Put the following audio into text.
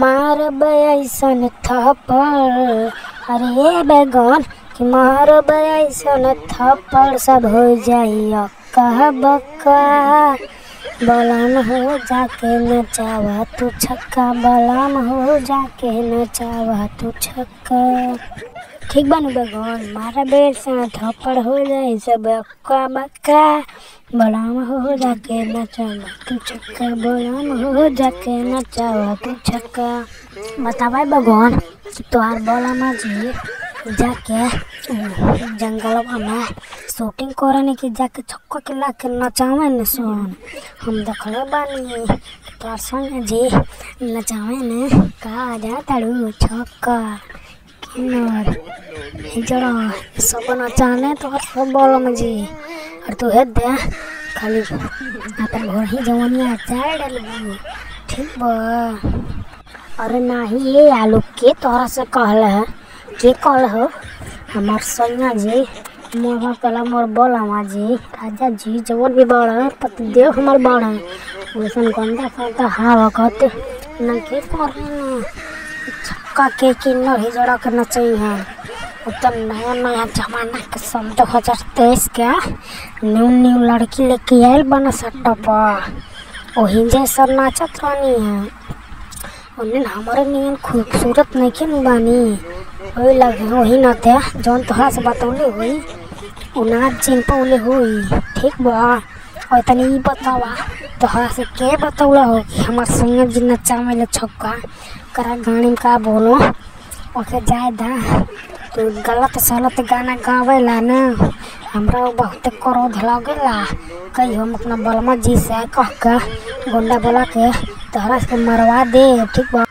मारब ऐसन थप्पड़ अरे बैगन कि मारब ऐसन थप्पड़ सब हो जाई अक्का बक्का बलम हो जाके नचावा तू छक्का बलम हो जाके नचावा तू छक्का ठीक बानू बैगन मारा बेर से थप्पड़ हो जाई सब अक्का बक्का बलम हो जाके नचावा तू छक्का बलम हो जाके नचावा तू छक्का बतावा बैगन तोहार बलमा जी जाके जंगलवा में शूटिंग करने की जाके छक्का के ला के नचावे न सुन हम देखले बानी तोहार संग जी नचावे ने का जा ताड़ू छक्का किन्नर जरा सब नचाने तोहार सब बलम जी और तू हे दे खाली अपन घर ही जवानिया चाय डालबू ठीक बा अरे नाही ये आलू के तोहरा से कहल है के कहल हो हमार सैया जी मोर कला मोर बोलामा जी राजा जी जवन भी बड़ है पतिदेव हमार बड़ है वैसन गंदा फंदा हवा कहते न के करे न छक्का के किन्नर ही जड़ा के नचई है उत्तर नया नया जमाना के सन दो हजार तेईस के न्यू न्यू लड़की लेके आयल बना सट्टा पर वही जैसा नाचत रहनी है उन्हें हमारे नियन खूबसूरत नहीं न बानी वही लगे वही न थे जौन तोहरा से बतौले हुई उ नाच जिन पौले हुई ठीक बा और तनी ई बतावा तोहरा से के बतौला हो कि हमार संगे जी नचावे ले छक्का करा गाड़ी में का बोलो ओके जाए दा तू गलत सलत गाना गावेला ना हमरा बहुत क्रोध लगेला कही हम अपना बलमा जी से कह के गुंडा बोला के तोहरा से मरवा दे ठीक बा